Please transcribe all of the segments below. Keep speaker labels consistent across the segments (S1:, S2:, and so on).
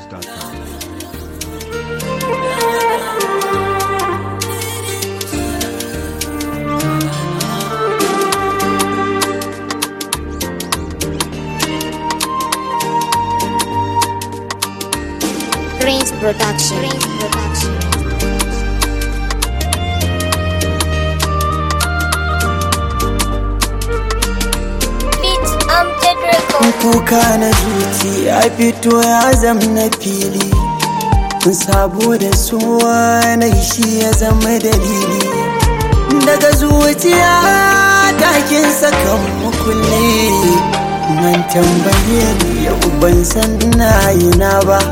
S1: NigerRemix.com.
S2: Prince Production. Prince Production.
S3: Beat Amjad Record.
S4: kuka na zuci ya fito ya zam na fili saboda suwa na shi ya zama dalili daga zuciya takin sakan mukulli man tambaye ni yau ban san ina yi na ba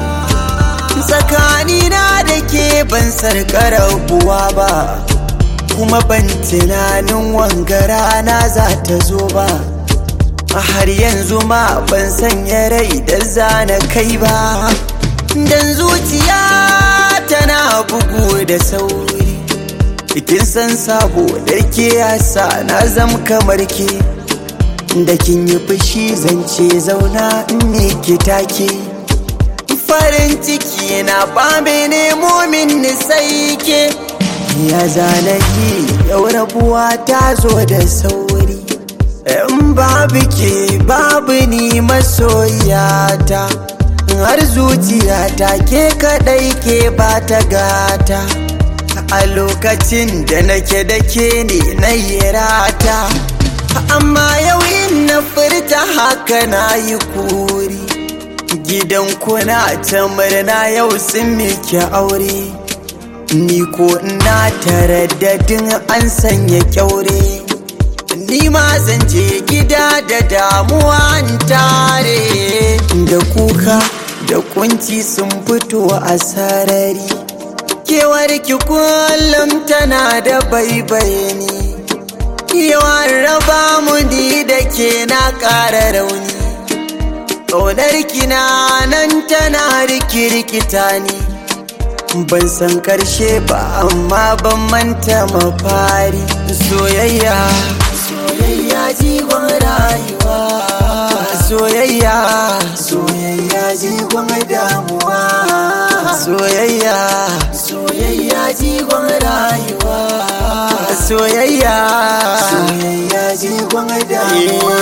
S4: tsakanina da ke ban sarƙa rabuwa ba kuma ban tunanin wangara na za ta zo ba a har yanzu ma ban sanya rai da zana kai ba dan zuciya tana bugu da sauri kin san sabo da ke yasa na zam kamar ke da kin yi fushi zance zauna in ne ki take farin ciki na bame nemo min ni sai ke ya zana ki yau rabuwa ta zo da sauri in babu ke babu ni masoyata har zuciyata ke kadai ke ba ta gata a lokacin da nake da ke ne na yi rata amma yau in na furta haka na yi kuri gidan kuna ta murna yau sun miki aure ni ko ina taraddadin an sanya kyaure ni ma zan je gida da damuwa in tare da kuka da kunci sun fito a sarari kewar ki kullum tana da baibayeni yawan raba mu ni da ke na ƙara rauni ƙaunar kina nan tana rikirkita ni ban san karshe ba amma ban manta mafari soyayya soyayya jigon rayuwa soyayya soyayya jigon damuwa soyayya soyayya jigon rayuwa soyayya soyayya jigon damuwa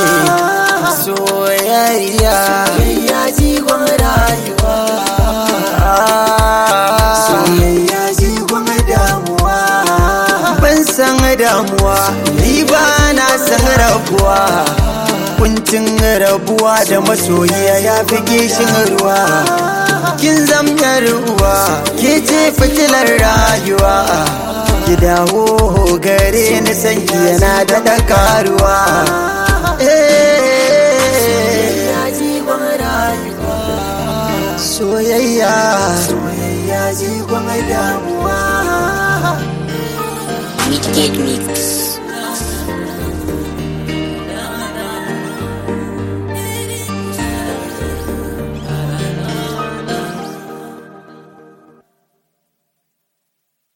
S4: soyayya soyayya jigon rayuwa soyayya jigon damuwa ban san damuwa ni ba na san rabuwa kuncin rabuwa da masoyiya ya fi gishin ruwa kin zamyar uwa ke ce fitilar rayuwa ki dawo gare ni san ki yana da dakaruwa soyayya soyayya jigon damuwa
S2: Midgate Mix.